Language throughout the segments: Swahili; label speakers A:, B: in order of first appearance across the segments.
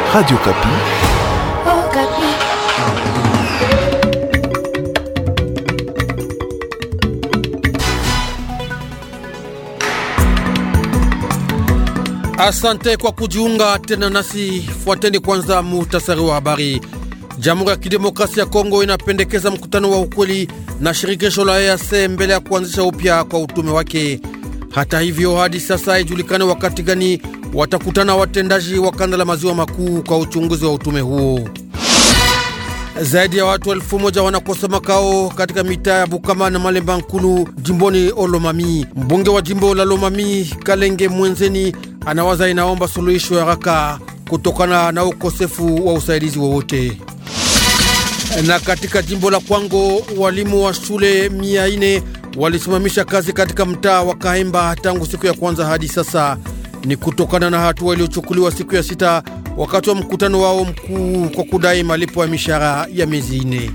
A: Radio Kapi.
B: Oh, Kapi.
C: Asante kwa kujiunga tena nasi. Fuateni kwanza muhtasari wa habari. Jamhuri ya Kidemokrasia ya Kongo inapendekeza mkutano wa ukweli na shirikisho la EAC mbele ya kuanzisha upya kwa utume wake. Hata hivyo, hadi sasa haijulikane wakati gani watakutana watendaji wa kanda la maziwa makuu kwa uchunguzi wa utume huo. Zaidi ya watu elfu moja wanakosa makao katika mitaa ya Bukama na Malemba Nkulu jimboni Olomami. Mbunge wa jimbo la Lomami Kalenge Mwenzeni anawaza inaomba suluhisho ya haraka kutokana na ukosefu wa usaidizi wowote. Na katika jimbo la Kwango walimu wa shule mia ine walisimamisha kazi katika mtaa wa Kahemba tangu siku ya kwanza hadi sasa. Ni kutokana na hatua iliyochukuliwa siku ya sita wakati wa mkutano wao mkuu kwa kudai malipo ya mishahara ya miezi ine.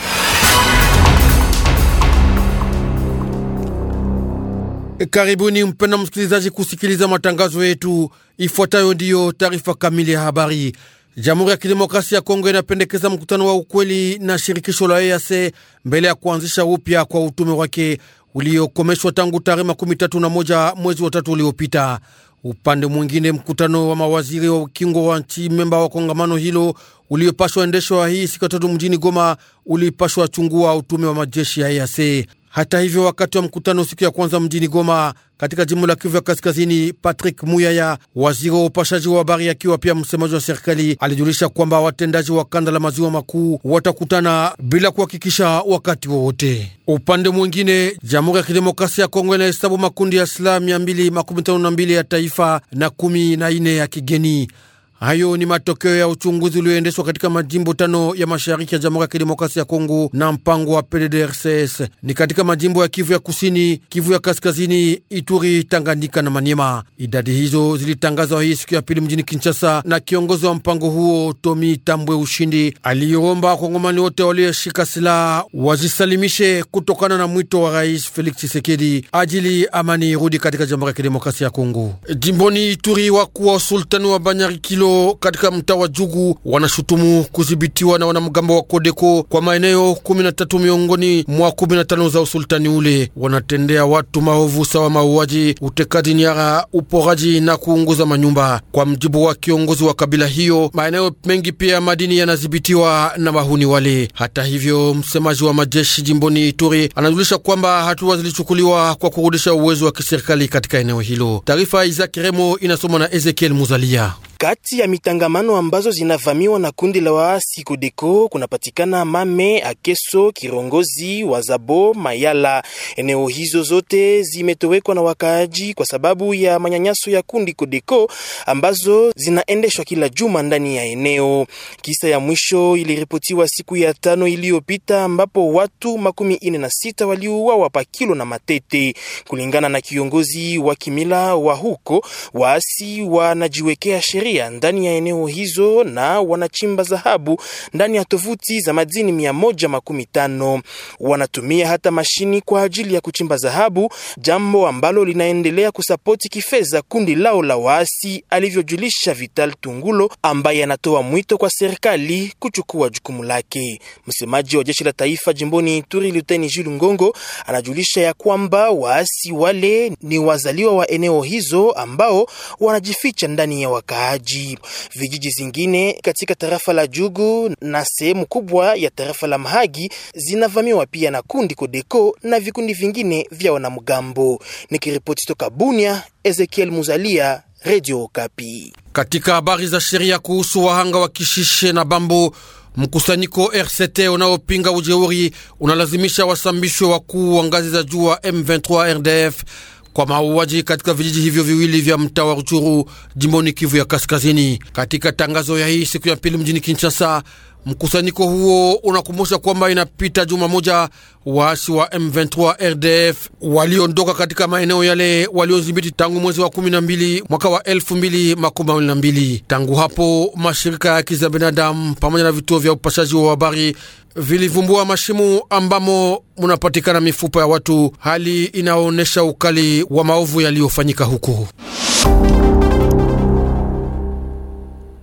C: Karibuni mpenda msikilizaji kusikiliza matangazo yetu. Ifuatayo ndiyo taarifa kamili ya habari. Jamhuri ya Kidemokrasia ya Kongo inapendekeza mkutano wa ukweli na shirikisho la EAC mbele ya kuanzisha upya kwa utume wake uliokomeshwa tangu tarehe makumi tatu na moja mwezi wa tatu uliopita. Upande mwingine, mkutano wa mawaziri wa ukingo wa nchi memba wa kongamano hilo uliopashwa endeshwa hii siku ya tatu mjini Goma ulipashwa chungua utume wa majeshi ya EAC. Hata hivyo, wakati wa mkutano siku ya kwanza mjini Goma katika jimbo la Kivu ya Kaskazini, Patrick Muyaya, waziri wa upashaji wa habari akiwa pia msemaji wa serikali, alijulisha kwamba watendaji wa kanda la maziwa makuu watakutana bila kuhakikisha wakati wowote. Upande mwingine, Jamhuri ya Kidemokrasia ya Kongo inahesabu makundi ya silaha mia mbili makumi tano na mbili ya taifa na kumi na ine ya kigeni. Hayo ni matokeo ya uchunguzi ulioendeshwa katika majimbo tano ya mashariki ya Jamhuri ya Kidemokrasia ya Kongo na mpango wa PDDRCS ni katika majimbo ya Kivu ya Kusini, Kivu ya Kaskazini, Ituri, Tanganyika na Maniema. Idadi hizo zilitangazwa hii siku ya pili mjini Kinshasa na kiongozi wa mpango huo Tomi Tambwe Ushindi aliyoomba wakongomani wote walioshika silaha wazisalimishe kutokana na mwito wa Rais Felix Tshisekedi ajili amani irudi katika Jamhuri ya Kidemokrasia ya Kongo. Jimboni Ituri, wakuu wa usultani wa Banyari Kilo katika mtaa wa Jugu wanashutumu kudhibitiwa na wanamgambo wa Kodeko kwa maeneo 13 miongoni mwa 15 za usultani ule. Wanatendea watu maovu sawa mauaji, utekaji nyara, uporaji na kuunguza manyumba. Kwa mjibu wa kiongozi wa kabila hiyo, maeneo mengi pia ya madini yanadhibitiwa na mahuni wale. Hata hivyo, msemaji wa majeshi jimboni Ituri anajulisha kwamba hatua zilichukuliwa kwa kurudisha uwezo wa kiserikali katika eneo hilo. Taarifa ya Isaac Remo inasomwa na Ezekiel Muzalia.
D: Kati ya mitangamano ambazo zinavamiwa na kundi la waasi Kodeko kunapatikana Mame, Akeso, Kirongozi, Wazabo, Mayala. Eneo hizo zote zimetowekwa na wakaaji kwa sababu ya manyanyaso ya kundi Kodeko ambazo zinaendeshwa kila juma ndani ya eneo. Kisa ya mwisho iliripotiwa siku ya tano iliyopita ambapo watu makumi ine na sita waliuawa Pakilo na Matete. Kulingana na kiongozi wa kimila wa huko, waasi wanajiwekea sheria ndani ya eneo hizo na wanachimba dhahabu ndani ya tovuti za madini mia moja makumi tano. Wanatumia hata mashini kwa ajili ya kuchimba dhahabu, jambo ambalo linaendelea kusapoti kifedha kundi lao la waasi, alivyojulisha Vital Tungulo ambaye anatoa mwito kwa serikali kuchukua jukumu lake. Msemaji wa jeshi la taifa jimboni Ituri, Luteni Jules Ngongo, anajulisha ya kwamba waasi wale ni wazaliwa wa eneo hizo ambao wanajificha ndani ya wakaaji. Vijiji zingine katika tarafa la Jugu na sehemu kubwa ya tarafa la Mahagi zinavamiwa pia na kundi Kodeko na vikundi vingine vya wanamgambo. Nikiripoti toka Bunia, Ezekiel Muzalia, Radio Okapi.
C: Katika habari za sheria kuhusu wahanga wa Kishishe na Bambo, mkusanyiko RCT unaopinga ujeuri unalazimisha wasambishwe wakuu wa ngazi za juu wa M23 RDF kwa mauaji katika vijiji hivyo viwili vya mtaa wa Ruchuru jimboni Kivu ya Kaskazini. Katika tangazo ya hii siku ya pili mjini Kinshasa, mkusanyiko huo unakumbusha kwamba inapita juma moja waasi wa M23 RDF waliondoka katika maeneo yale waliodhibiti tangu mwezi wa 12 mwaka wa 2022. Tangu hapo mashirika ya haki za binadamu pamoja na vituo vya upashaji wa habari vilivumbua mashimu ambamo munapatikana mifupa ya watu, hali inaonyesha ukali wa maovu yaliyofanyika huko.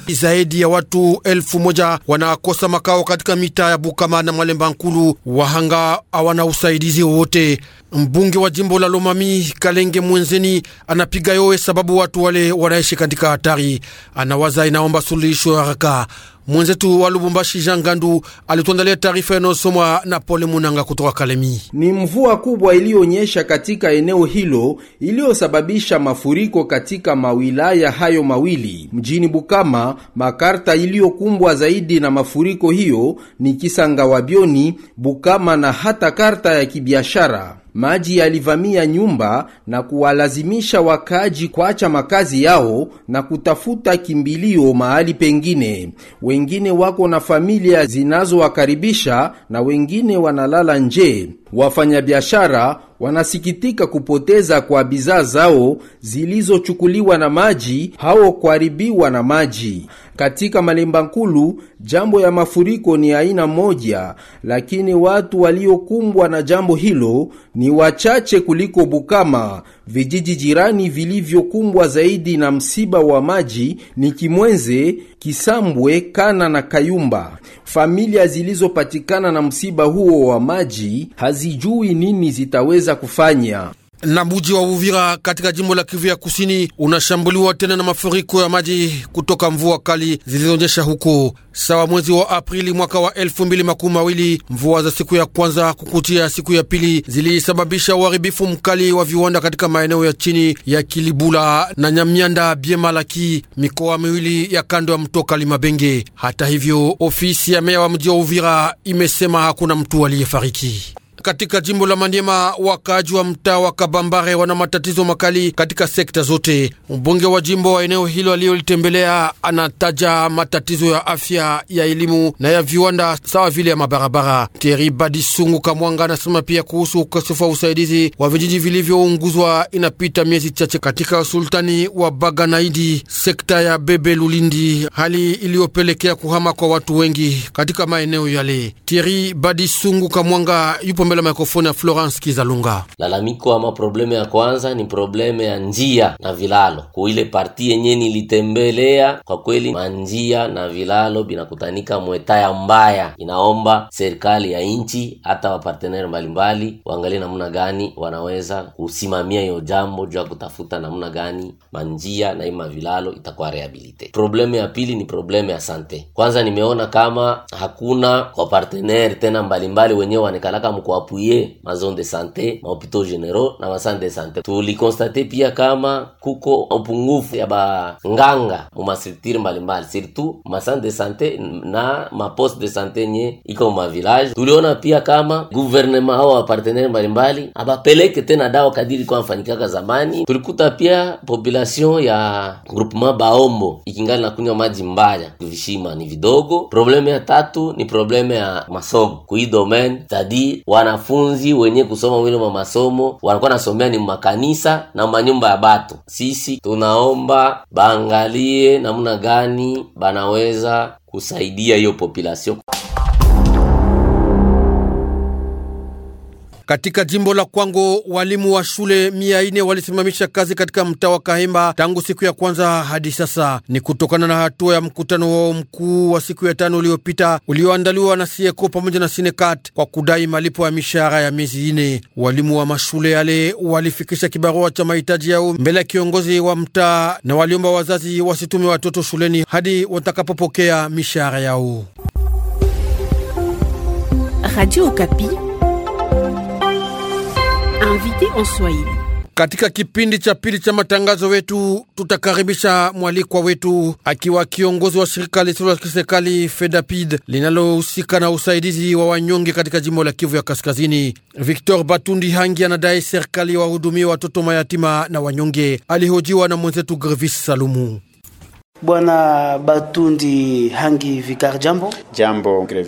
C: Zaidi ya watu elfu moja wanakosa makao katika mitaa ya Bukama na Malemba Nkulu. Wahanga hawana usaidizi wowote. Mbunge wa jimbo la Lomami Kalenge Mwenzeni anapiga yowe sababu watu wale wanaishi katika hatari. Anawaza inaomba suluhisho haraka. Mwenzetu wa Lubumbashi Jean Gandu alituandalia taarifa inayosomwa na Pole Munanga kutoka Kalemi.
A: Ni mvua kubwa iliyonyesha katika eneo hilo iliyosababisha mafuriko katika mawilaya hayo mawili. Mjini Bukama, makarta iliyokumbwa zaidi na mafuriko hiyo ni Kisanga Wabioni, Bukama na hata karta ya kibiashara. Maji yalivamia nyumba na kuwalazimisha wakaaji kuacha makazi yao na kutafuta kimbilio mahali pengine. Wengine wako na familia zinazowakaribisha na wengine wanalala nje. Wafanyabiashara wanasikitika kupoteza kwa bidhaa zao zilizochukuliwa na maji hao kuharibiwa na maji. Katika Malemba Nkulu, jambo ya mafuriko ni aina moja, lakini watu waliokumbwa na jambo hilo ni wachache kuliko Bukama. Vijiji jirani vilivyokumbwa zaidi na msiba wa maji ni Kimwenze, Kisambwe, Kana na Kayumba. Familia zilizopatikana na msiba huo wa maji hazijui nini zitaweza kufanya
C: na mji wa Uvira katika jimbo la Kivu ya kusini unashambuliwa tena na mafuriko ya maji kutoka mvua kali zilizonyesha huko. Sawa mwezi wa Aprili mwaka wa elfu mbili makumi mawili, mvua za siku ya kwanza kukutia siku ya pili zilisababisha uharibifu mkali wa viwanda katika maeneo ya chini ya Kilibula na Nyamyanda Biemalaki, mikoa miwili ya kando ya mto Kalimabenge. Hata hivyo, ofisi ya meya wa mji wa Uvira imesema hakuna mtu aliyefariki. Katika jimbo la Maniema, wakaaji wa mtaa wa Kabambare wana matatizo makali katika sekta zote. Mbunge wa jimbo wa eneo hilo aliyolitembelea anataja matatizo ya afya, ya elimu na ya viwanda sawa vile ya mabarabara. Teri Badisungu Kamwanga anasema pia kuhusu ukosefu wa usaidizi wa vijiji vilivyounguzwa inapita miezi chache katika usultani wa Baganaidi, sekta ya Bebe Lulindi, hali iliyopelekea kuhama kwa watu wengi katika maeneo yale. Teri Badisungu Kamwanga yupo mbele ya mikrofoni ya Florence Kizalunga.
E: Lalamiko ama probleme ya kwanza ni probleme ya njia na vilalo. Kuile parti yenye nilitembelea, kwa kweli manjia na vilalo binakutanika mwetaya mbaya. Inaomba serikali ya nchi hata waparteneri mbalimbali waangalie namna gani wanaweza kusimamia hiyo jambo juu ya kutafuta namna gani manjia na ima vilalo itakuwa rehabilite. Probleme ya pili ni probleme ya sante. Kwanza nimeona kama hakuna waparteneri tena mbalimbali wenyewe wanekalaka mkuapuye mazone de sante mahopitau generaux na masante de sante. Tulikonstate pia kama kuko upungufu ya banganga mumastructure mbalimbali surtout masante de sante na maposte de sante nye iko mavillage. Tuliona pia kama gouvernement hao waparteneri mbalimbali abapeleke tena dawa kadiri kwa mfanyikaka zamani. Tulikuta pia population ya groupement Baombo ikingali na kunywa maji mbaya, vishima ni vidogo. Probleme ya tatu ni probleme ya masomo kui domaine tadi wanafunzi wenye kusoma wile mwa masomo wanakuwa nasomea ni makanisa na manyumba ya batu. Sisi tunaomba baangalie namna gani banaweza kusaidia hiyo population.
C: Katika jimbo la Kwango walimu wa shule mia ine walisimamisha kazi katika mtaa wa Kahemba tangu siku ya kwanza hadi sasa. Ni kutokana na hatua ya mkutano wao mkuu wa siku ya tano uliopita ulioandaliwa na Sieko pamoja na Sinekat kwa kudai malipo ya mishahara ya miezi ine. Walimu wa mashule yale walifikisha kibarua cha mahitaji yao mbele ya kiongozi wa mtaa na waliomba wazazi wasitume watoto shuleni hadi watakapopokea mishahara yao.
B: Radio Okapi. Invité en Swahili.
C: Katika kipindi cha pili cha matangazo wetu tutakaribisha mwalikwa wetu akiwa kiongozi wa shirika lisilo la kiserikali FEDAPID linalohusika na usaidizi wa wanyonge katika jimbo la Kivu ya Kaskazini. Victor Batundi Hangi anadai serikali wahudumie watoto mayatima na wanyonge. Alihojiwa na mwenzetu Grevis Salumu.
F: Bwana Batundi Hangi Vikar, jambo.
G: Jambo Grevis.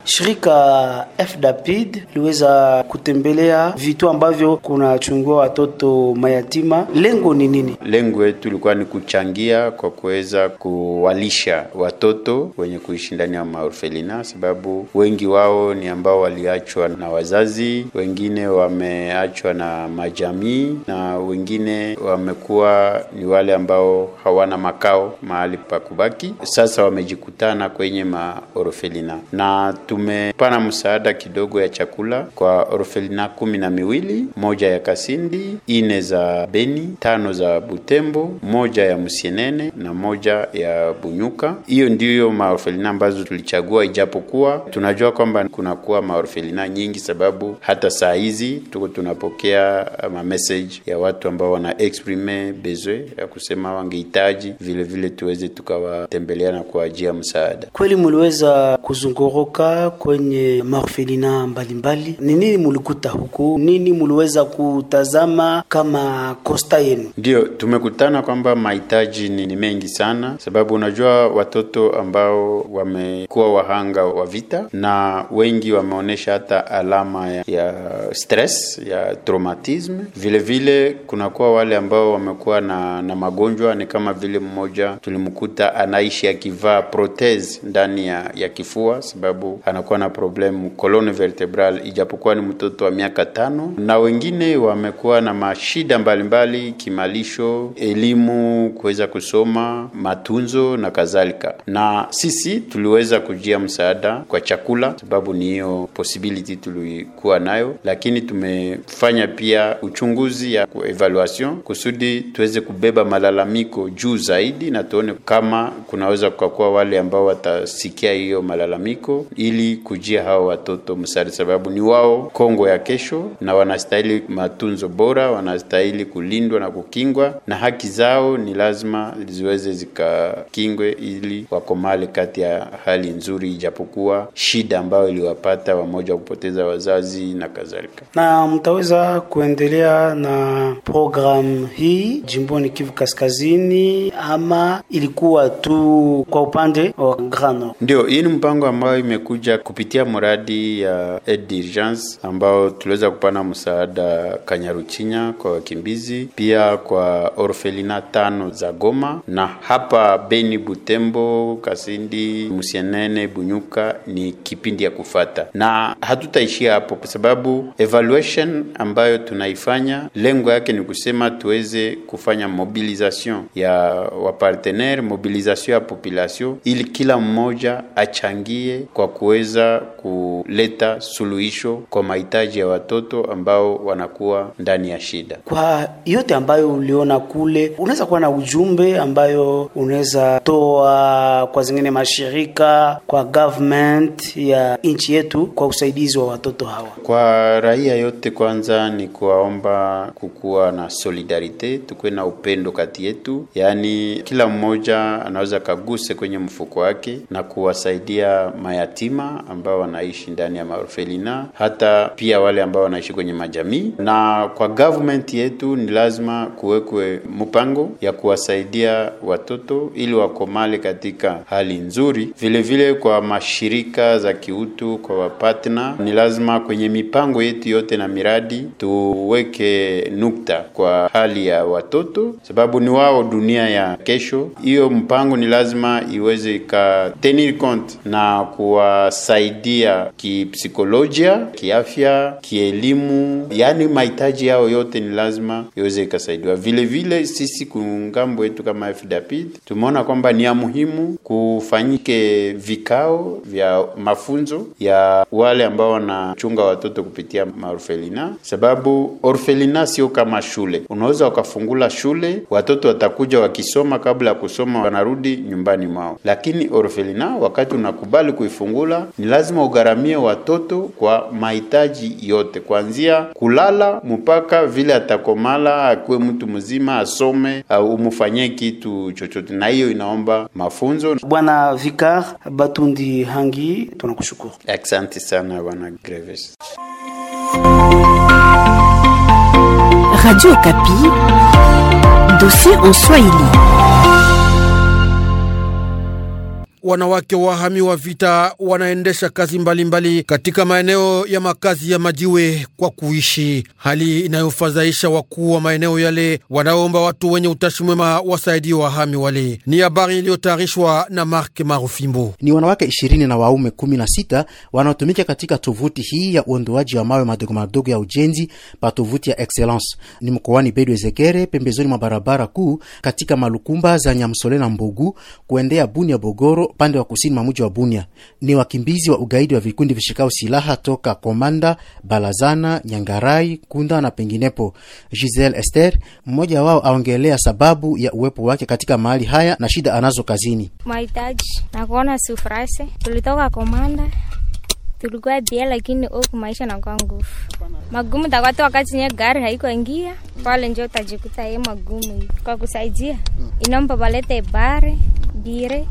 F: Shirika FDAPID liweza kutembelea vitu ambavyo kunachungiwa watoto mayatima. Lengo ni nini?
G: Lengo yetu ilikuwa ni kuchangia kwa kuweza kuwalisha watoto wenye kuishi ndani ya maorfelina, sababu wengi wao ni ambao waliachwa na wazazi, wengine wameachwa na majamii, na wengine wamekuwa ni wale ambao hawana makao mahali pa kubaki. Sasa wamejikutana kwenye maorfelina na tumepana msaada kidogo ya chakula kwa orfelina kumi na miwili, moja ya Kasindi, ine za Beni, tano za Butembo, moja ya Musienene na moja ya Bunyuka. Hiyo ndiyo maorfelina ambazo tulichagua, ijapokuwa tunajua kwamba kunakuwa maorfelina nyingi, sababu hata saa hizi tuko tunapokea ma message ya watu ambao wana exprime besoin ya kusema wangehitaji vile vile tuweze tukawatembelea na kuajia msaada.
F: Kweli muliweza kuzunguruka kwenye maorfelina mbalimbali, ni nini mulikuta huku? Nini muliweza kutazama kama kosta yenu?
G: Ndio tumekutana kwamba mahitaji ni, ni mengi sana, sababu unajua watoto ambao wamekuwa wahanga wa vita na wengi wameonyesha hata alama ya, ya stress ya traumatisme. Vile vile kunakuwa wale ambao wamekuwa na, na magonjwa ni kama vile mmoja tulimkuta anaishi akivaa protese ndani ya, ya kifua sababu anakuwa na problemu colonne vertebral ijapokuwa ni mtoto wa miaka tano, na wengine wamekuwa na mashida mbalimbali mbali, kimalisho, elimu, kuweza kusoma, matunzo na kadhalika. Na sisi tuliweza kujia msaada kwa chakula, sababu ni hiyo possibility tulikuwa nayo, lakini tumefanya pia uchunguzi ya evaluation kusudi tuweze kubeba malalamiko juu zaidi, na tuone kama kunaweza kukakuwa wale ambao watasikia hiyo malalamiko ili kujia hao watoto msaada, sababu ni wao Kongo ya kesho, na wanastahili matunzo bora, wanastahili kulindwa na kukingwa, na haki zao ni lazima ziweze zikakingwe ili wakomale kati ya hali nzuri, ijapokuwa shida ambayo iliwapata wamoja kupoteza wazazi na kadhalika.
F: Na mtaweza kuendelea na programu hii jimboni Kivu Kaskazini ama ilikuwa tu kwa upande wa Grand Nord?
G: Ndio, hii ni mpango ambayo imekuja kupitia mradi ya aide d'urgence ambao tuliweza kupana msaada Kanyaruchinya kwa wakimbizi, pia kwa orfelina tano za Goma na hapa Beni, Butembo, Kasindi, Musienene, Bunyuka ni kipindi ya kufata, na hatutaishia hapo kwa sababu evaluation ambayo tunaifanya lengo yake ni kusema tuweze kufanya mobilisation ya wapartenere, mobilisation ya population ili kila mmoja achangie kwa kuweza kuleta suluhisho kwa mahitaji ya watoto ambao wanakuwa ndani ya shida.
F: Kwa yote ambayo uliona kule, unaweza kuwa na ujumbe ambayo unaweza toa kwa zingine mashirika, kwa government ya nchi yetu kwa usaidizi wa watoto hawa?
G: Kwa raia yote, kwanza ni kuwaomba kukuwa na solidarite, tukuwe na upendo kati yetu, yaani kila mmoja anaweza kaguse kwenye mfuko wake na kuwasaidia mayatima ambao wanaishi ndani ya maorfelina, hata pia wale ambao wanaishi kwenye majamii. Na kwa government yetu ni lazima kuwekwe mpango ya kuwasaidia watoto ili wakomale katika hali nzuri. Vile vile kwa mashirika za kiutu, kwa wapatna, ni lazima kwenye mipango yetu yote na miradi tuweke nukta kwa hali ya watoto, sababu ni wao dunia ya kesho. Hiyo mpango ni lazima iweze ikatenir compte na kuwasaidia kipsikolojia, kiafya, kielimu, yaani mahitaji yao yote ni lazima iweze ikasaidiwa. Vile vile sisi kungambo yetu kama FDAPID tumeona kwamba ni ya muhimu kufanyike vikao vya mafunzo ya wale ambao wanachunga watoto kupitia maorfelina, sababu orfelina sio kama shule. Unaweza ukafungula shule, watoto watakuja wakisoma, kabla ya kusoma wanarudi nyumbani mwao, lakini orfelina, wakati unakubali kuifungula, ni lazima ugharamie watoto kwa mahitaji yote, kuanzia kulala mpaka vile atakomala, akuwe mtu mzima, asome au umufanyie kitu chochote, na hiyo inaomba mafunzo.
F: Bwana Vikar Batundi Hangi, tunakushukuru.
G: Asante sana bwana Greves.
B: Radio Okapi, dossier en Swahili.
C: wanawake wahami wa vita wanaendesha kazi mbalimbali mbali katika maeneo ya makazi ya majiwe kwa kuishi, hali inayofadhaisha wakuu wa maeneo yale wanaomba watu wenye utashi mwema wasaidie wahami wale. Ni habari iliyotayarishwa na Mark Marufimbo.
H: Ni wanawake ishirini na waume kumi na sita wanaotumika katika tovuti hii ya uondoaji wa mawe madogo madogo ya ujenzi pa tovuti ya Excellence. Ni mkoani Bedu Ezekere, pembezoni mwa barabara kuu katika malukumba za Nyamsole na Mbogu kuendea Bunia Bogoro, pande wa kusini mwa mji wa Bunia. Ni wakimbizi wa ugaidi wa vikundi vishikao silaha toka Komanda, Balazana, Nyangarai, Kunda na penginepo. Giselle Esther, mmoja wao, aongelea sababu ya uwepo wake katika mahali haya na shida anazo kazini.
I: mahitaji na kuona sufrase. Tulitoka Komanda, tulikuwa bia, lakini huku maisha nakuwa nguvu magumu. Takwata wakati nye gari haiko ingia pale, njo utajikuta ye magumu hivi. Kwa kusaidia inomba balete bare bire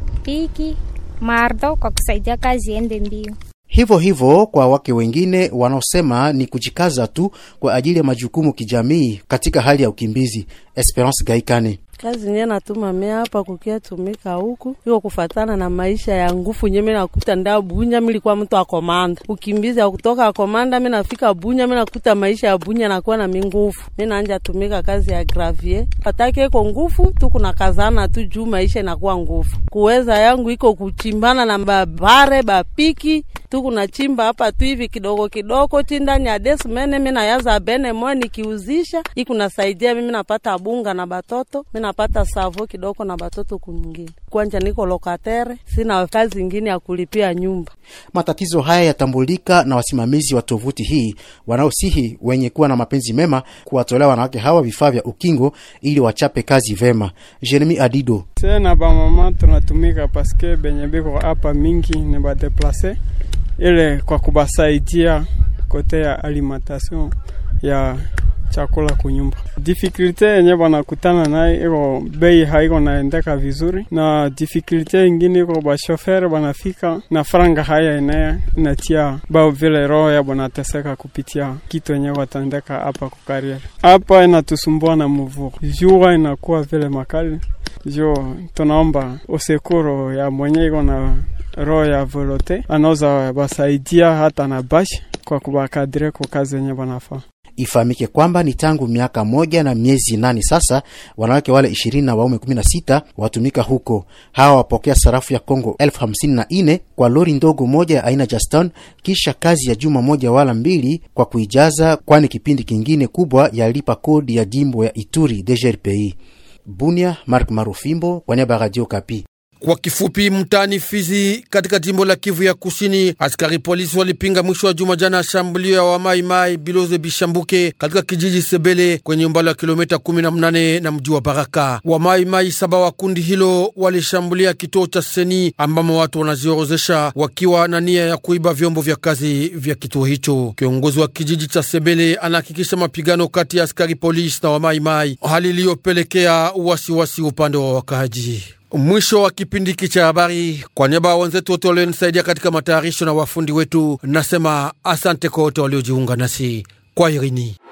I: piki mardo kwa kusaidia kazi ende mbio.
H: Hivyo hivyo kwa wake wengine wanaosema ni kujikaza tu kwa ajili ya majukumu kijamii katika hali ya ukimbizi. Esperance Gaikane
J: kazi nye natuma me hapa kukia tumika huku iko kufatana na maisha ya ngufu nye minakuta nda Bunya. Milikuwa mtu akomanda ukimbizi ya kutoka akomanda, minafika Bunya minakuta maisha ya Bunya nakuwa na mingufu, minanja tumika kazi ya gravier patake iko ngufu tu, kuna kazana tu juu maisha inakuwa ngufu. Kuweza yangu iko kuchimbana na babare bapiki tu, kuna chimba hapa tu hivi kidogo kidogo ti ndani ya desmene, minayaza bene moya nikiuzisha ikunasaidia mimi napata bunga na batoto napata savo kidogo na batoto kunyingine. Kwanja niko lokatere, sina kazi ingine ya kulipia nyumba.
H: Matatizo haya yatambulika na wasimamizi wa tovuti hii wanaosihi wenye kuwa na mapenzi mema kuwatolea wanawake hawa vifaa vya ukingo ili wachape kazi vema. Jeremi Adido:
K: tena bamama tunatumika paske benye biko hapa mingi ni badeplase ile kwa kubasaidia kote ya alimentation ya chakula kunyumba. Difikulite yenye banakutana naye iko bei haiko naendeka vizuri, na difikulite ingine iko bashofere banafika na franga haya enea inatia bao vile roho ya banateseka kupitia kitu yenye watandeka hapa kukariere hapa, inatusumbua na mvua, jua inakuwa vile makali jo, tunaomba usekuro ya mwenye iko na roho ya volote anaweza basaidia hata na bashi kwa kubakadire kwa kazi yenye banafaa.
H: Ifahamike kwamba ni tangu miaka moja na miezi nane sasa, wanawake wale ishirini na waume kumi na sita watumika huko. Hawa wapokea sarafu ya Kongo elfu hamsini na nne kwa lori ndogo moja ya aina Juston, kisha kazi ya juma moja wala mbili kwa kuijaza, kwani kipindi kingine kubwa yalipa kodi ya jimbo ya Ituri DGRPI. Bunia, Mark Marufimbo kwa niaba ya Radio Kapi.
C: Kwa kifupi, mtaani Fizi katika jimbo la Kivu ya Kusini, askari polisi walipinga mwisho wa juma jana shambulio ya wamaimai Biloze Bishambuke katika kijiji Sebele kwenye umbali wa kilomita 18 na mji wa Baraka. Wamaimai saba wa kundi hilo walishambulia kituo cha Seni ambamo watu wanaziorozesha wakiwa na nia ya kuiba vyombo vya kazi vya kituo hicho. Kiongozi wa kijiji cha Sebele anahakikisha mapigano kati ya askari polisi na wamaimai, hali iliyopelekea wasiwasi upande wa wakaaji. Mwisho wa kipindi hiki cha habari, kwa niaba ya wenzetu wote walionisaidia katika matayarisho na wafundi wetu, nasema asante kwa wote waliojiunga nasi kwa irini.